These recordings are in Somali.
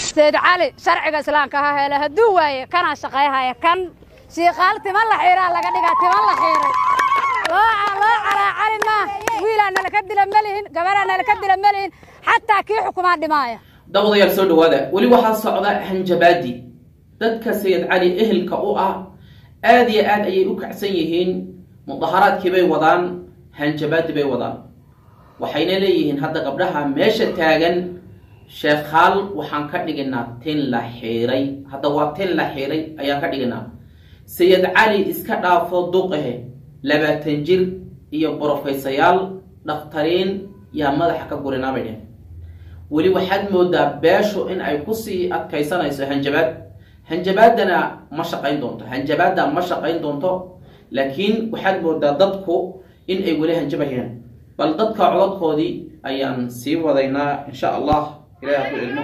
sayd cali sharciga islaamka ha hele hadduu waaye kanaa shaqayhaya kan shiikaal timan la xiiraa laga dhigaa timan la xiiray loo loo calaa cali maa wiilaa nalaka dila melihin gabaraa nalaka dila melihin xataa kii xukumaa dhimaaya dabadayaal soo dhawaada weli waxaa socda hanjabaadi dadka sayid cali ehelka u ah aad iyo aad ayay u kacsan yihiin mudaharaadkii bay wadaan hanjabaadi bay wadaan waxayna leeyihiin hadda gabdhaha meesha taagan sheekhaal waxaan ka dhiginaa tin la xiiray hadda waa tin la xiiray ayaan ka dhiginaa sayid cali iska dhaafo duqahe labaatan jir iyo borofaysayaal dhakhtariin yaa madaxa ka gurinaa bay dhehen weli waxaad moodaa beeshu in ay kusii adkaysanayso hanjabaad hanjabaadana ma shaqayn doonto hanjabaadda ma shaqayn doonto laakiin waxaad moodaa dadku in ay weli hanjabayaan bal dadka codadkoodii ayaan sii wadaynaa insha allah ilahi hadduu ilmo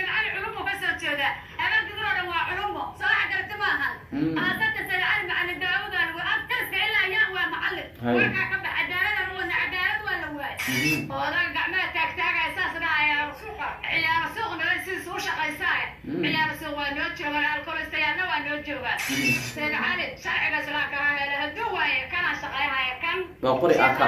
waa qori aka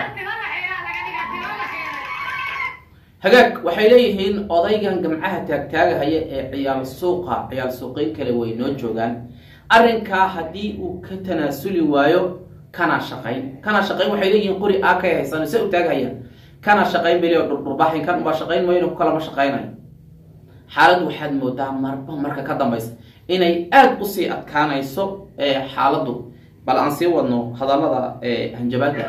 hagaag waxay leeyihiin odaygan gamcaha taagtaagahaya ee ciyaal suuqa ciyaal suuqeyn kale way noo joogaan arrinkaa haddii uu ka tanaasuli waayo kana shaqayn kana shaqayn waxay leeyihiin qori akay haysan se u taaghaya kana shaqayn beli oo dhurdhurbaxin kan ubaa shaqayn mayno ku kalama shaqaynayo xaalad waxaad moodaa marba marka ka dambaysa inay aada usii adkaanayso xaaladdu bal aan sii wadno hadallada hanjabaadda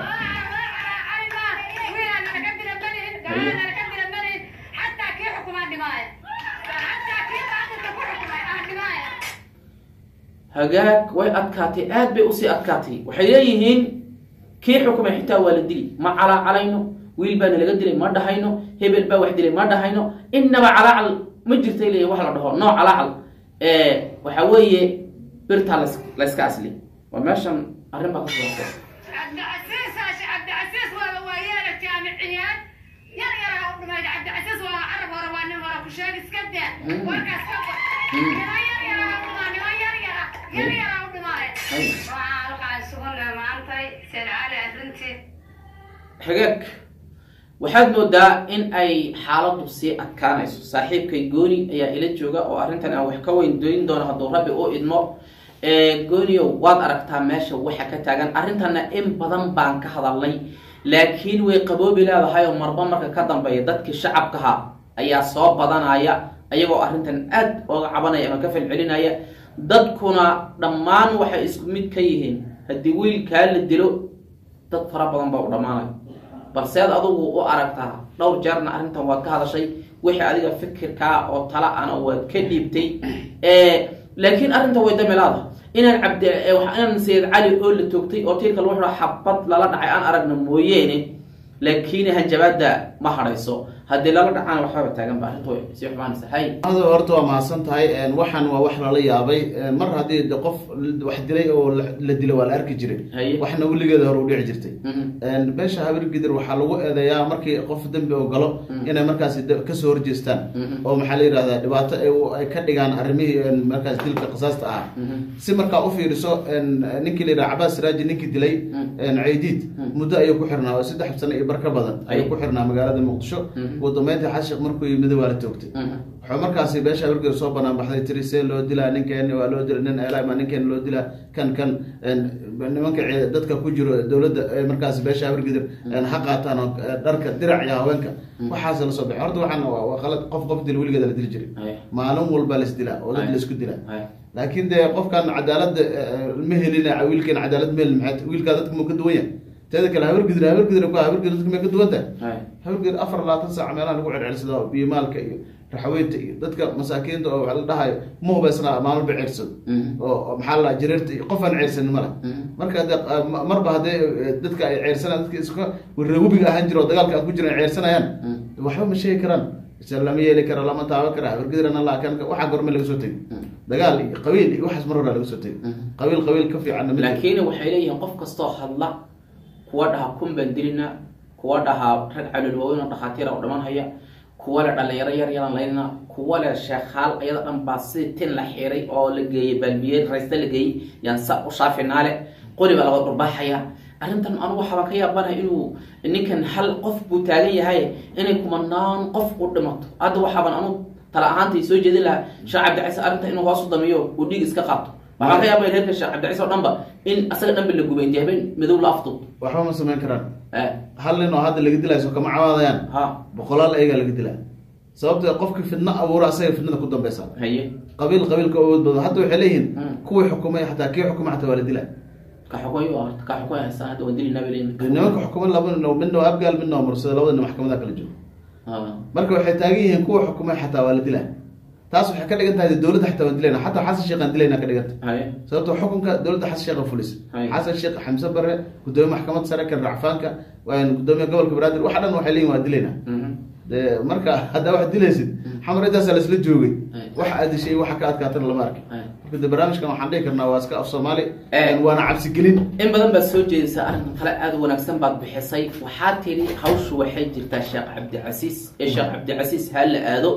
hagaag way adkaatay aad bay usii adkaatay waxay leeyihiin kii xukumay xitaa waa la dili ma calaacalayno wiil baana laga dilay ma dhahayno hebel baa wax dilay ma dhahayno inaba calaacal ma jirtay leeyihin wax la dhaho noo calaacal waxa weeye birtaa las layska asli waa meeshan arrin baa ka soo hagaag waxaad moodaa in ay xaaladdu sii adkaanayso saaxiibkay gooni ayaa ila jooga oo arrintan aan wax ka weyn doyn doono hadduu rabbi u idmo gooniow waad aragtaa meesha waxa ka taagan arrintanna in badan baan ka hadalnay laakiin way qaboobi leedahay oo marba marka ka dambeeya dadkii shacabkaha ayaa soo badanaya ayagoo arrintan aad ooga cabanaya ama ka falcelinaya dadkuna dhammaan waxay isku mid ka yihiin haddii wiilkaa la dilo dad fara badan baa u dhammaanaya balseed adugu u aragtaa dhowr jeerna arrintan waad ka hadashay wixii adiga fikirkaa oo tala ana waad ka dhiibtay laakiin arrinta way damilaada inaan cabd inaan sayid cali oo la toogtay oo tiirka lagu xidho xabad lala dhacay aan aragna mooyeene laakiin hanjabaadda ma hadhayso haddii lala dhacaan waxaaba taagan ba arrintu sii xumaanaysa hay adu horta waa mahadsan tahay waxaan waa wax lala yaabay mar haddii de qof wax dilay oo la dilo waa la arki jiray Haye. waxna weligeeda hore u dhici jirtay Mhm. beesha habir gidir waxaa lagu eedeeyaa markii qof dembi oo galo inay markaasi de- kasoo horjeestaan Mhm. oo maxaa la yidhahdaa dhibaato ay u- ay ka dhigaan arrimihii een, markaas dilka qisaasta ahaa Mhm. si markaa u fiiriso een, ninkii la yidhaha cabaas siraaji ninkii dilay Mm. een, caydiid muddo ayuu ku xirnaa oo saddex sano iyo bar ka badan ayuu Ay. ku xirnaa magaalada muqdisho Mhm. ugu dambeyntii xashiq markuu yimid waa la toogtay Mhm. wuxuu markaasi beesha awrgeed soo banaan baxday tiri see loo dilaa ninkeeni waa loo dila nin elama ninkeeni loo dilaa kan kan een, nimanka ci- dadka ku jiro dowladda ee markaasi beesha awrgeed ha qaataan oo eh, dharka dirac iyo haweenka waxaas la soo baxay horta waxaan waa waa qalad qof qof dil weligeeda la dili jiray Haye. maalin walba la isdilaa oo dad Haye. la isku dilaa Haye. laakiin dee qofkan cadaalada ma helin wiilkan cadaalad ma helin maxay wiilkaa dadka muu ka duwan yahay teeda kale habargidir habargidir ku habargidir dadka may ka duwan tahay Haye. habargidir afar labaatan saac meelaha lagu celcelsada oo biyomaalka iyo raxaweynta iyo dadka masaakiinta oo waxa la dhahayo ma hubaysnaa maalin ba ceersado Mhm. oo oo maxaa la jireerta iyo qof aan ceersanin male Mhm. marka de marba haddee eh, dadka ay ceersanayaan dadka iska reegubiga ahaan jira oo dagaalka aan ku jiran ay ceersanayaan waxba ma sheegi karaan isa lama yeeli kara lama taaban kara habargidirana la kan waxaa gorme laga soo tegi dagaal iyo qabiil iyo waxaas mar hore laga soo tegi qabiil qabiil ka fiicanna mid laakiin waxay leeyihiin qof kastoo hadla kuwa dhaha kun baan dilina kuwa dhaha rag calol waaweyn oo dhakhaatiira u dhaman haya kuwa le dhalinyaro yar yaran laynina kuwa le sheekhaal ayada dhan baa sidii tin la xiray oo la geeyey baalbiye raysta la geeyey yaan sa u shaafinaale qori baa laga dhurbaaxaya arrintan anugu waxaabaan ka yaabanahay inuu ninkan hal qof buu taagan yahay inay kumanaan qof u dhimato hadda waxaaban anugu tala ahaantay soo jeedin lahaa sheekh cabdicise arrintan inuu hoos u damiyo uu dhiig iska qaato waxaan ka yaabaya reerka sheekh cabdicise oo dhanba in asaga dhanba la gubay intii habeen madow la afduub waxba ma samayn karaan Eh, hal nin oo hadda laga dilayso kama cawaadayaan ha boqolaal ayagaa laga dilaa sababtoo qofkii fidno abuura asaga fidnada ku dambeysa haye qabiil qabiilka awood badan hadda waxay leeyihiin Mm. kuwii xukumay xataa kii xukumay xataa waa la dilaa ka xukumayo horta ka xukumay haystaan hadda waan dilinaa bay leeyihin nimanka xukumay laba nin oo midna waa abgaal midna waa mursada labada nin maxkamada kala joogo Ah, marka waxay taagan yihiin kuwa xukumay xataa waa la dilaa taas waxay ka dhigan tahay dowladda xataa waan dilayna xataa xasan sheekh aan dilayna ka dhiganta haye sababtoo xukunka dowladda xasan sheekh fulis Hay. xasan sheekh xamse bare gudoomiye maxkamad sare kan racfaanka gudoomiye gobolka banaadir waxa dhan waxay leeyihin waa dilayna Mhm. de marka haddaa wax dilaysid xamar intaasaa laisla joogay Hay. waxa aad dishay waxa ka adkaatana lama arkin Hay. marka de barnaamijkan waxaan dhihi karnaa waa iska af soomaali Eh. waana cabsigelin in badan baad soo jeedisay arrinkan kale aada u wanaagsan baad bixisay waxaa tiri hawshu waxay jirtaa sheekh cabdicasiis ee sheekh cabdicasiis ha la aado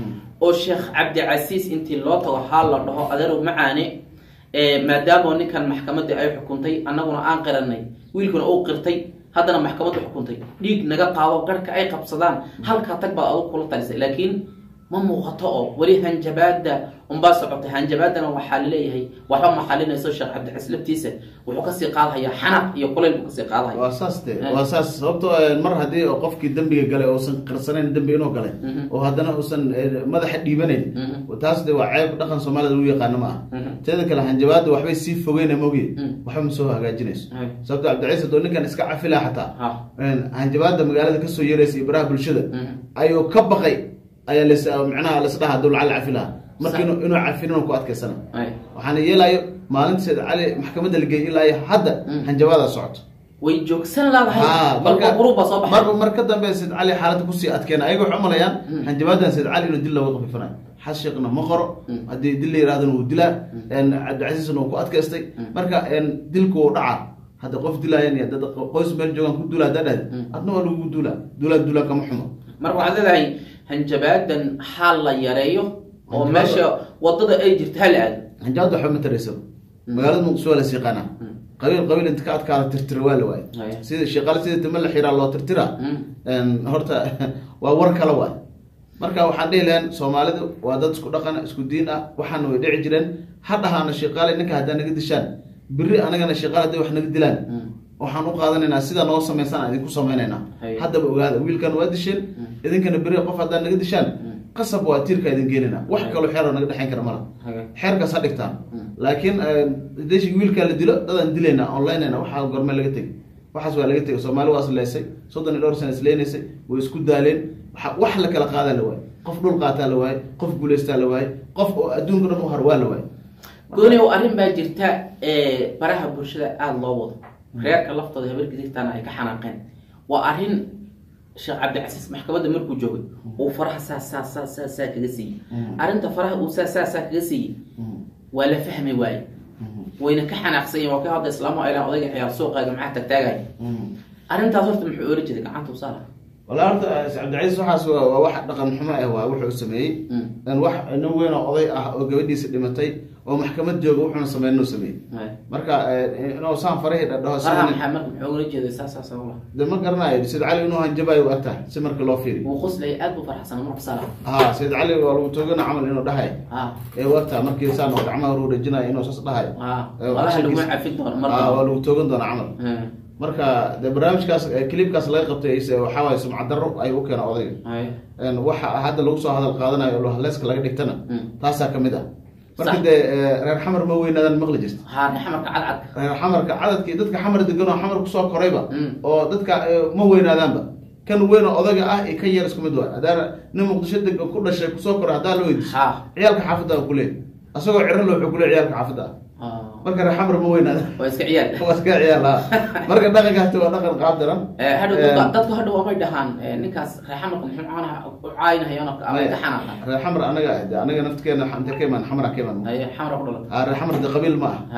oo sheekh cabdicasiis intii loo tago haa la dhaho adeerow macaane ee maadaama ninkan maxkamadii ay xukuntay annaguna aan qiranay wiilkuna uu qirtay haddana maxkamaddu xukuntay dhiig naga qaado garhka ay qabsadaan halkaa tag baad adugu kula talisay laakiin ma muuqato oo weli hanjabaada unbaa socotay hanjabaadana waxaa laleeyahay waxba ma xalinayso sheekh cabdicasiis laftiisa wuxuu kasii qaadhayaa xanaq iyo kulayl buu kasii qaadhaya waa saas de Eh. waa saas sababtoo eh, mar haddii oo qofkii dembiga galay uusan qarsanayn dembi inuu galay Mhm. oo haddana uusan eh, madaxa dhiibanayn Mhm. taas de waa ceeb dhaqan soomaalida lagu yaqaano ma ah Mhm. teeda kale hanjabaada waxbay sii fogeyna mogiye Mm. waxba ma soo hagaajinayso Hay. sababto cabdicaiis hadoo ninkan iska cafilaa xataa ha hanjabaada magaalada kasoo yeeraysa iyo baraha bulshada Mhm. ayuu ka baqay ayaa las micnaha lasdhaha haduu lacag cafilaha marka Sax. inuu inuu cafinin ku adkaysana Hay. waxaana yeelayo maalinta sayd cali maxkamadda la geeyay ilaa iyo hadda Mm. hanjabaada socoto way joogsan laadahay Ha, balba gurub baa soo baxay marba mar ka dambe sayd cali xaaladda kusii adkeena ayaga waxay umalayaan Mm. hanjabaadan sayd cali inuu dil looga qafifanayo xas sheekna ma qoro Mm. haddii dil la yirahdana wuu dilaa cabdicasiisna uu ku adkaystay marka dilku wuu dhacaa hadda qof dilaayan iyo dad qoys meel joogaan ku duula haddaa dhahdi Mm. adna waa lagugu duulaa duulaa duulaa kama xumo marka waxaad leedahay hanjabaadan xaal la yareeyo oo Hanjabaada- meesha wadada ay jirto ha la aado hanjabaad waxba ma taraysa magaalada muqdisho waa las yaqaanaa Mm. qabiil qabiil inta ka adkaada tirtira waa la waaye Haya. sida shaqaale sida timo la xiraa loo tirtira Mm. een, horta waa war kale waay marka waxaan dhihi lahayn soomaalidu waa dad isku dhaqan isku diin ah waxaana way dhici jireen ha dhahaana shaqaale ninka haddaa naga dishaan biri anagana shaqaale hadday wax naga dilaan Mm. waxaan u qaadanaynaa sida noo samaysan aan idinku samaynaynaa Haya. haddaba ogaada wiilkan waa disheen idinkana beri qof haddaa naga dishaan qasab waa tiirka idin geenina wax kaloo xeeroo naga dhexayn kara mala Haya. xeerkaas ha dhigtaan laakiin deshi wiilkaa la dilo dadaan dilayna onlinena waxaa gorme laga tegay waxaas waa laga tegay soomaali waa isleysay soddon iyo dhowr sana isleynaysay way isku daaleen waxa- wax la kala qaadaa la waaye qof dhul qaataa la waaye qof guulaystaa la waaye qof oo adduunka dhan u har waa la waaye gooni oo arrin baa jirta ee baraha bulshada aada loo wado reerka laftooda habargidirtaana ay ka xanaaqeen waa arrin sheekh cabdicasiis maxkamadda markuu joogay uu faraha saa saa saa saa saa kaga siiyey arrinta faraha uu saa saa saa kaga siiyey waa la fahmi waaye wayna ka xanaaqsan yihin waa ka hadda islaamu aylaan odayga ciyaar suuqaaga maxaa tagtaagaya arrintaas horta muxuu oran jiray gacanta u saara walaa horta cabdicasiis waxaas waa waa wax dhaqan xumo ah waa wuxuu sameeyey Mm. in wax nin weyn oo oday ah oo gabadhiisa dhimatay oo maxkamad jooga wuxuuna sameyn inuu sameeyey Haya. marka eh, inuu saan farahii dhadhaho faraha sida maxaa marka muxuu oran jeeday saa saa saa de ma garanayo sid cali inuu hanjabayo u agtahay si marka loo fiiriyo wuu qoslay aad buu farxsanaa marka saara ha sayid cali waa lagu toogana camal inuu dhahay ha ee u agtahay markii saan oo gacmaha hor dhajinayo inuu saas dhahayo ha Eh, malaha laguma casharkiisa- cafin doono Ah, marka waa lagu toogan doona camal Hmm. marka de barnaamijkaas eh, clipkaas laga qabtay ise waxaa waaye sumcad darro ayuu u keena odayga Haya. En waxa hadda lagu soo hadal qaadanayo oo haleyska laga dhigtana Mm. taasaa kamid ah marka Sax. dee eh, reer xamar ma weynaadan maqli jirta ha xamarka cadcad reer xamarka cadadkii dadka xamar degan oo xamar kusoo korayba Mm. oo dadka eh, ma weynaadaanba kan weyn oo odaga ah iyo kan yar isku mid waay hadaa nin muqdisho degan ku dhashay kusoo koray haddaa la weydiiso ha ciyaalka xaafadda ku leey asagoo ciro loo xukule ciyaalka xaafadda ah Ha. marka reer xamar ma weynaada waa iska ciyaal waa iska ciyaal ah marka dhaqanka hata waa dhaqan qaab daran Eh, hadhow Eh, dadka dadka hadhow amay dhahaan eh, ninkaas reer xamarka muxuu caanaha u caayinahayoon amay ka xanaaqaan reer xamar anaga ah de anaga naftigeena inta ka imaan xamara ka imaan Haya, xamar ku dhalatay Ah, reer xamar de qabiil ma ah ha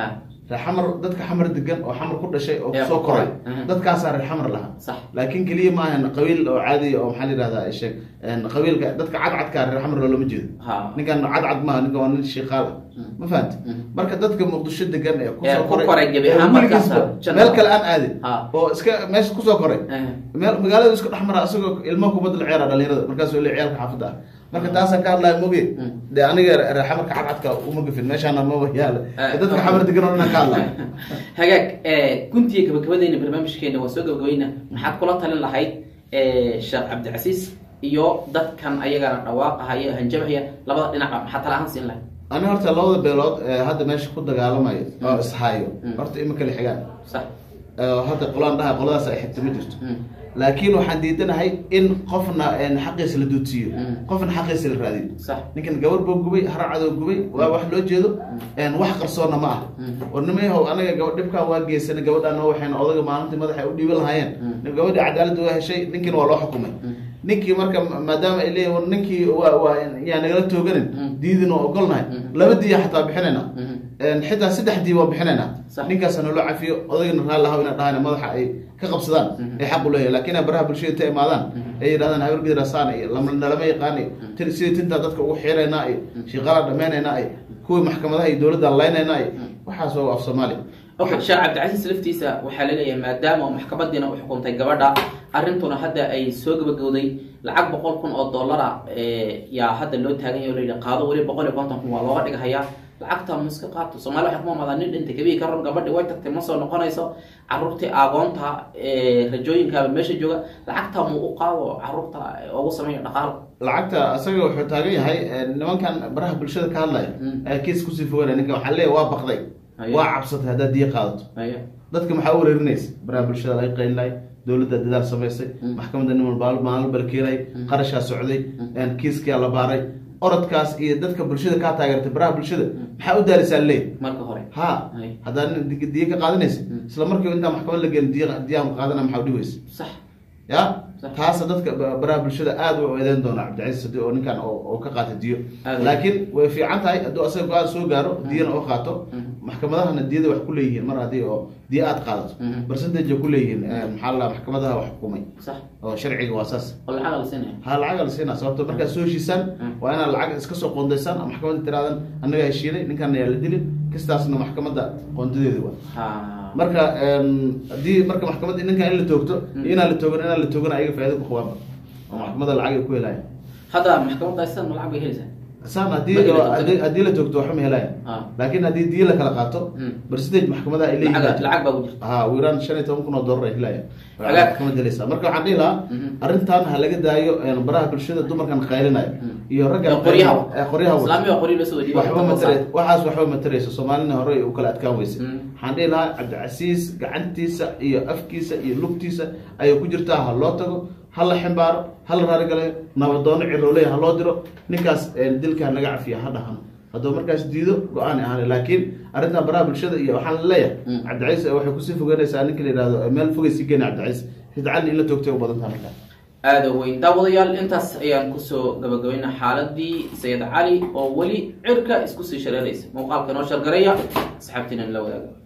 reer xamar dadka xamar degan oo xamar ku dhashay oo Ee, kusoo ku koray koray. Mhm. dadkaasaa reer xamar lahaa sax laakiin keliya ma ahan qabiil oo caadi oo maxaa la yidhahdaa sheeg qabiilka dadka cadcadka reer xamar loolama jeedo ha ninkan cadcad maaha ninkan waa nin shiiqaal ah ma fahamti Mhm. marka dadka muqdisho degan ee Ee, kusoo ku koray koray gebi ee ahaan weligiisba markaas janna. meel kale aan aadin Ha. oo iska meesha kusoo koray Eh, meel magaalada isku dhex mara asagoo ilmo kubadda la ciyaara dhalinyarada markaasuu le ciyaalka xaafadda ah marka taasaan ka hadlaya moge Mm. dee aniga reer xamarka cadcadka uma gafin meeshaana maba yaala Eh, dadka okay. xamar degan oo dhan ka hadlaya hagaag eh, guntiga gabagabadeena barnaamijkeena waa soo gabagabayna maxaad kula talin lahayd eh, sheekh cabdicasiis iyo dadkan ayagana dhawaaqahaya hanjabahaya labada dhinacba maxaa tala ahaan siin lahayd ani horta labada beelood ee hadda meesha ku dagaalamayo oo Mm. ishayo Mm. horta ima kala xigaan sax oo hadda qolaan dhaha qoladaas ay xigta ma jirto Mm. laakiin waxaan diidanahay in qofna een, xaqiisa la duudsiiyo Mm. qofna xaqiisa la raadiyo sax ninkan gabar buu gubay haracadoo gubay waa wax loo jeedo een, wax qarsoonna ma ah Mm. war nimayahow anaga gaba dhibkaan waa geysana gabadhaan noo waxayna odaga maalintii madaxa u dhiiban lahaayeen Mm. gabadhii cadaalad waa heshay ninkiina waa loo xukumay Mm. ninkii marka maadaama ay leeyihin war ninkii waa waa yaa nagala tooganin Mm. diidin oo ogolnahay Mm. laba diya xataa bixinayna Mhm. een, xitaa saddex dii waan bixinaynaa Sax. ninkaas naloo cafiyo odagana raalli ahaw ina dhahaan madaxa ay ka qabsadaan Mhm. ay xaq u leeyahay laakiin ay baraha bulshada inta imaadaan Mhm. ay yidhahdaan habargidrasaan iyo lama- nalama yaqaan iyo tin sidii tintaa dadka ugu xiiraynaa iyo shiiqaala dhameynaynaa iyo kuwii maxkamadaha iyo dowladda laynaynaa iyo waxaas waa af soomaali okay sheekh cabdicasiis laftiisa waxaa laleeyahay maadaama oo maxkamadiina u xukuntay gabadha arrintuna hadda ay soo gabagowday lacag boqol kun oo dollara eh, yaa hadda loo taagan yahay oo layidhi qaado weli boqol iyo konton kun waa looga dhighayaa lacagta ma iska qaato soomaali waxay kuma amadaa nin dhintay kabii ka run gabadhi way tagtay ma soo noqonayso caruurtii aagoonta eh, rajooyinkaaba meesha jooga lacagta mu u qaado caruurta ugu sameeyo dhaqaalo lacagta asaga wuxuu taagan yahay een, nimankan baraha bulshada ka hadlaya Mm. ee kiis kusii foganaya ninka waxaa leeyahay waa baqday Aye. waa cabsatay haddaad diya qaadato Ayo. dadka maxaa u wareerinaysa baraha bulshada laga qaylinay dowladda dadaal samaysay Mm. maxkamadda nin walba maalin balkeenay Mm. qarashaa socday Mm. een, kiiskia la baaray orodkaas iyo dadka bulshada kaa taageertay baraha bulshada maxaa u daalisaa leey marka hore ha Ay. haddaan di- diya ka qaadanaysa Mm. isla markiiba intaa maxkamad la geelin diya diyaan qaadana maxaa u dhiweysa sax ya Sax. taasa dadka ba- baraha bulshada aad u eedeyn doona cabdicasiis hadii oo ninkan oo oo ka qaata diyo Aad. laakiin way fiican tahay hadduu asaga go-aan soo gaaro diyana oo qaato Mhm. maxkamadahana diyada wax ku leeyihiin mar haddii oo diya aad qaadato Mhm. percentage ku leeyihiin eh, maxaa la maxkamadaha wax xukumay sax oo sharciga waa saas oo lacag la siinaya ha lacaga la siinaa sababto markaad soo heshiisaan Mm. waa inaad lacag iska soo qoondaysaan oo maxkamadda tiraadan annaga heshiinay ninkan ayaa la dilin kistaasna maxkamadda qoondadeeda waa ha marka een, haddii marka maxkamadda ninkan in la toogto Mm. iyo inaan la toogan inaan la toogan ayaga faa'iido ku qabaanba oo maxkamadda lacag ay ku helayaan hadda maxkamadda sidan ma lacag bay helaysaa saan haddii Markii la toogto. haddii- haddii la toogto waxba ma helayaan ha laakiin haddii diya la kala qaato Mm. percentage maxkamadaha ay leeyihiin lacag lacag baa ku jirta ha ugu yaraan shan iyo toban kun oo dollar ay helayaan Hagaag. maxkamad helaysaa marka waxaan dhihi lahaa Mhm. arrintan ha laga daayo een, baraha bulshada dumarkan qaylinayo Mm. iyo raggan Ee, qoryaha ee, qoryaha wata. islaamiga qoryo la soo wadiyo waxba matare waxaas waxba matarayso soomaalina hore u kala adkaan weysa Mm. waxaan dhihi lahaa cabdicasiis gacantiisa iyo afkiisa iyo lugtiisa ayay ku jirtaa ha loo tago ha la ximbaaro ha la raarigalayo nabadoono cirooleya ha loo diro ninkaas eh, dilka ha naga cafiya ha dhahano hadduu markaas diido go-aan ahaan laakiin arrintan baraha bulshada iyo waxaan leeyahay Mm. cabdicasiis waxay kusii fogeynaysaa ninka la yihahdo eh, meel fogay sii geena cabdicasiis hidcalin in la toogtay u badan taha markaa aada weyn daawadayaal intaas ayaan kusoo gabagabaynaa xaaladii sayid cali oo weli cirka isku sii shareeraysa muuqaalka noo shargaraya asxaabtiina la wadaaga